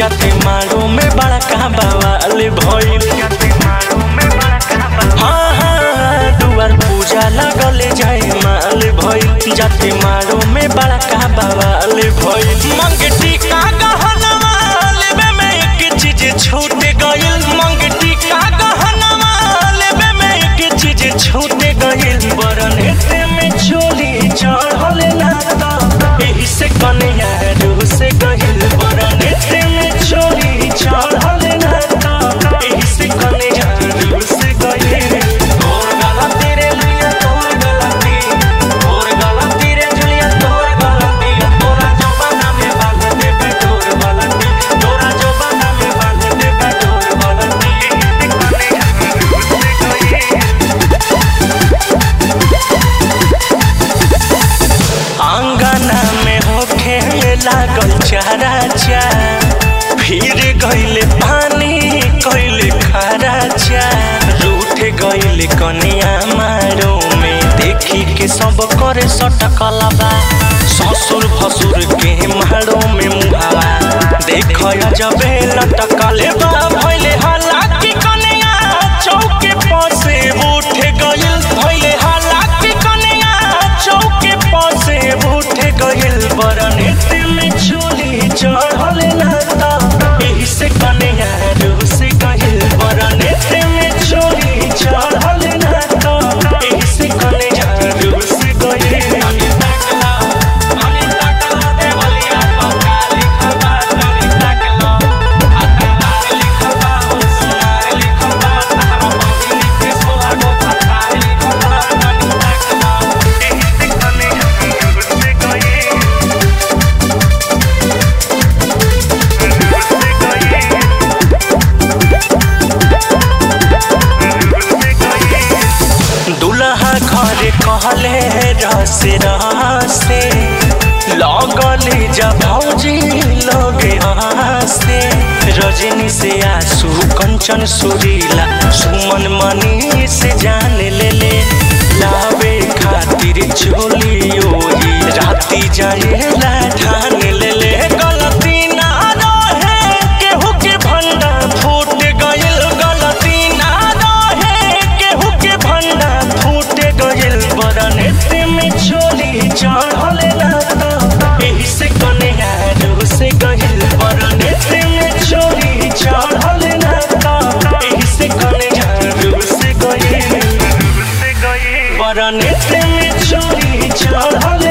जाते मारो में बड़ा का बवाल भइल हाँ हाँ दुआर पूजा लगले जाए माल भइल जाते मारो में बड़ा का बवाल भइल मंग टीका गहनवा लेबे में एक चीज छूट गइल मंग टीका गहनवा लेबे में एक चीज छूट गइल बरन एते में चोली चढ़ल ना त एही से कन्या रू से गइल बरन एते में चोली चढ़ल ना त एही से कन्या रू से गइल तोर गलती रे लिया तोर गलती तोर गलती रे जुलिया तोर गलती तोरा जबाना में बांध देबे तोर गलती तोरा जबाना में बांध देबे तोर गलती एही से कन्या रू से गइल आंगना में होखे लागल चारा चा फिर गइले पानी कइले खारा चा रूठ गइले कनिया मारो में देखी के सब करे सटकलबा ससुर भसुर के मारो में मुहावा देख जबे लटकले बा भइले हालाकी कनिया चौके पसे उठ गइल भइले हालाकी कनिया चौके पसे उठ गइल बरन में चोली चढ़ल ना त एही से कनिया रू से गइल बरन में चोली चढ़ल ना त एही से कनिया रू से गइल अनि ताकला अनि ताकला देवलिया पक्का लिखल बा अनि ताकला अतार लिखल बा होशियार लिखल बा तारा बबी लिखे सोला गो फटार लिखल बा अनि ताकला एही से कनिया रू से गइल दुल्हा घरे कहले रस रसे लगले जब भौजी लगे हंसे रजनी से आंसू कंचन सुरीला सुमन मनी से जान ले ले लावे खातिर चोली ओही राती जाएला ठान ले ले गलती ना रहे केहू के भंडा फूट गइल गलती ना रहे केहू के भंडा फूट गइल बरन एते में चोली चढ़ल ना त एही से कन्या रू से गइल बरन एते में चोली चढ़ल ना त एही से कन्या रू से गइल बरन एते में चोली चढ़ल